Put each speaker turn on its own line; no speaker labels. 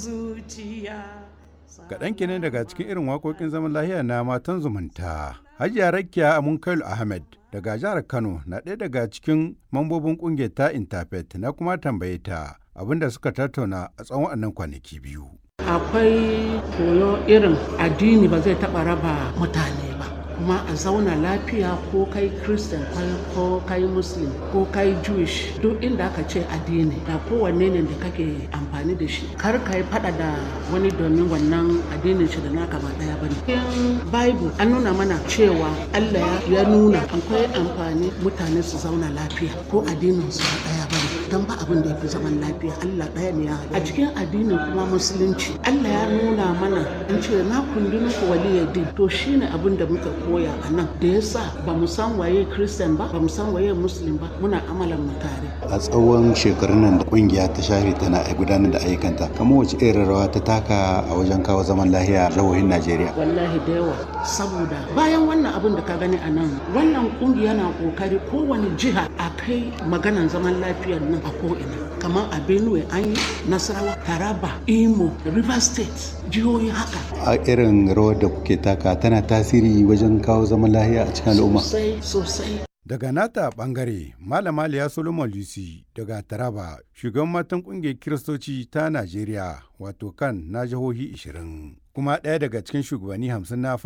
zuciya
Kaɗan kenan daga cikin irin waƙoƙin zaman lahiya na matan zumunta. Hajiya Rakiya Amunkailu Ahmed daga jihar Kano na ɗaya daga cikin mambobin ƙungiyar ta Interfaith na kuma tambaye ta abinda suka tattauna a tsawon wannan kwanaki biyu.
akwai koyo irin addini ba zai taɓa raba mutane ba kuma a zauna lafiya ko kai christian ko kai muslim ko kai jewish duk inda aka ce addini da kowanne ne da kake amfani da shi kar ka yi fada da wani domin wannan addinin shi da naka ba daya bane cikin bible an nuna mana cewa allah ya nuna akwai amfani mutane su zauna lafiya ko addinin su ba daya bane don ba abin da ya fi zaman lafiya Allah ɗaya ne ya a cikin addinin kuma musulunci Allah ya nuna mana in ce na kundi muku waliyar din to shine abin da muka koya a nan da yasa ba mu san waye christian ba ba mu san waye muslim ba muna amalan mu tare
a tsawon shekarun nan da kungiya ta shafe tana gudanar da ayyukanta kamar wace irin rawa ta taka a wajen kawo zaman lahiya a jihohin Najeriya
wallahi da yawa saboda bayan wannan abin da ka gani a nan wannan kungiya na kokari kowane jiha a kai maganan zaman lafiyar nan a ko'ina kamar a benue an yi nasarawa taraba imo river state jihohi haka
a irin rawar da kuke taka tana tasiri wajen kawo zaman lahiya a cikin al'umma
sosai sosai
Daga nata bangare, Malama Liya Solomon Lucy daga Taraba, shugaban matan kungiyar Kiristoci ta Najeriya, wato kan na jihohi 20, kuma ɗaya daga cikin shugabanni 50 na